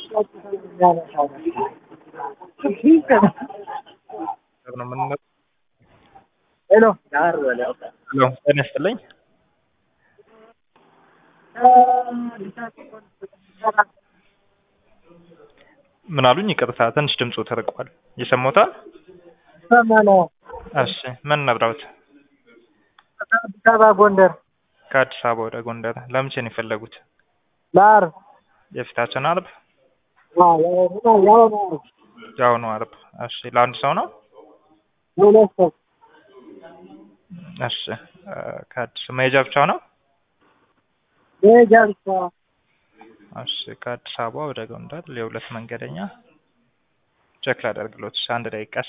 ነው የምንመ- ሄሎ ሄሎ ጤና ይስጥልኝ። ምን አሉኝ? ይቅርታ ትንሽ ድምፁ ተርቋል። ይሰማዎታል? ሰማነ እሺ ምን ነብረውት? አዲስ አበባ ጎንደር ከአዲስ አበባ ወደ ጎንደር ለመቼ ነው የፈለጉት? ለዓርብ የፊታችን አርብ? አዎ፣ ያው ያው ነው የአሁኑ አርብ። እሺ ለአንድ ሰው ነው? ለሁለት ሰው እሺ እ ከአዲስ መሄጃ ብቻ ነው? መሄጃ ብቻ እሺ ከአዲስ አበባ ወደ ጎንደር የሁለት መንገደኛ ቼክ ላደርግሎት። እሺ አንድ ደቂቃ እሺ።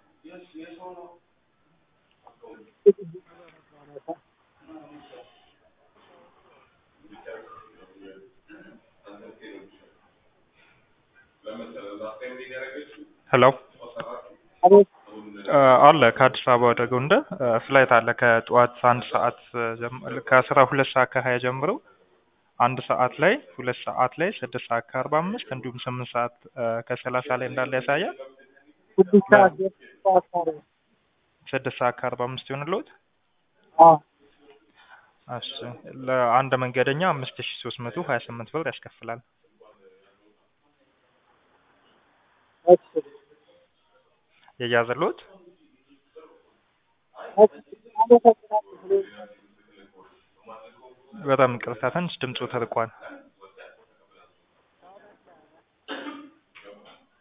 ሄሎ አቤት እ አለ ከአዲስ አበባ ወደ ጎንደር እ ፍላይት አለ ከጠዋት አንድ ሰዓት ጀም- ከአስራ ሁለት ሰዓት ከሀያ ጀምሮ አንድ ሰዓት ላይ ሁለት ሰዓት ላይ ስድስት ሰዓት ከአርባ አምስት እንዲሁም ስምንት ሰዓት እ ከሰላሳ ላይ እንዳለ ያሳያል። ስድስት ሰዓት ስድስት ሰዓት ማለት ስድስት ሰዓት ከአርባ አምስት ይሆንልዎት። አዎ እሺ ለአንድ መንገደኛ አምስት ሺ ሶስት መቶ ሀያ ስምንት ብር ያስከፍላል። እሺ የያዘልዎት እሺ አመሰግናለሁ። በጣም ይቅርታ ትንሽ ድምፁ ተርቋል።